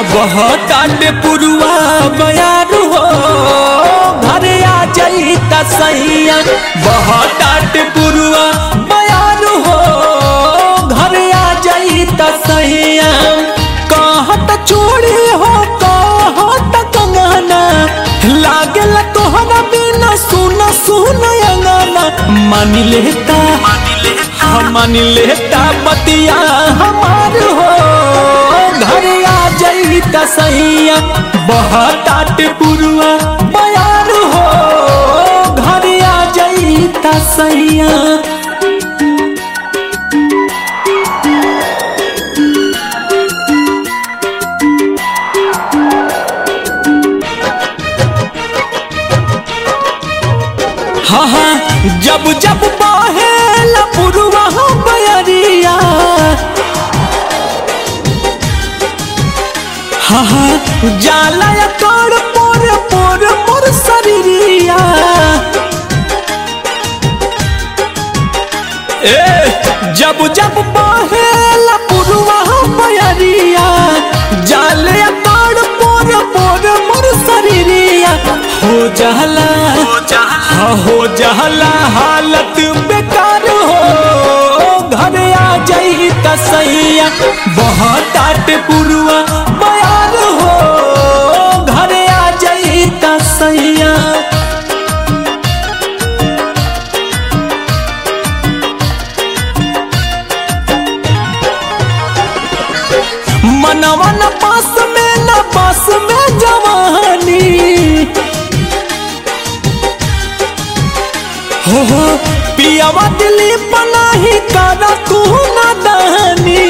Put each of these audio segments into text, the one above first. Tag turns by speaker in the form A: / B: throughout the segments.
A: बहताट पुरुआ बयान हो घरे आ जाई त सैया बहताट पुरुआ बयान हो घरे आ जाई त सैया कहत चूड़ी हो कहत कंगना लागल तोहरा बिना सुन सुन अंगना मान लेता हम मान लेता बतिया हमार हो घर आ जाई त सैया बहताट पुरुआ बयार हो घर आ जाई त सैया हाँ हाँ जब जब बहेला पुरुआ बयरिया हाँ हाँ जाला या कर पोर पोर पोर शरीरिया ए जब जब बहेला पुरुआ बयरिया जाले या कर पोर पोर मोर शरीरिया हो जाला हाँ हो जहला हालत बेकार हो घर आ जाई त सैया बहुत आट पुरुआ बयार हो घर आ जाई त सैया मनवा न पास में न पास में जवानी हो हो पियावा दिली पनाही कारा तू ना दानी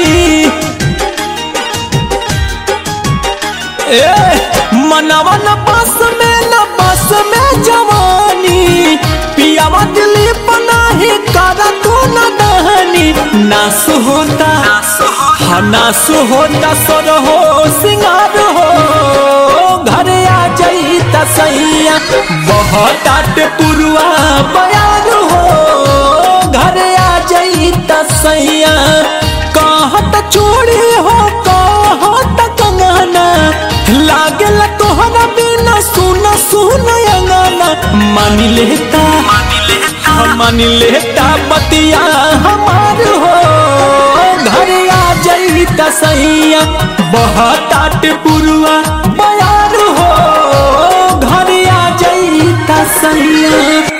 A: ए मनवा न पास में न पास में जवानी पियावा दिली पनाही कारा तू ना दानी नास होता हाँ नास होता सर हो सिंगार हो घर आ जाई त सैया बहुत आट पुरुआ बयान हो घर आ जाई त सैया कहत चूड़ी हो कहत कंगना लागल तोहरा बिना सुन सुन अंगना मान लेता हम मान लेता बतिया हमार हो घर आ जाई त सैया बहुत आट पुरुआ बयार हो घर आ जाई त सैया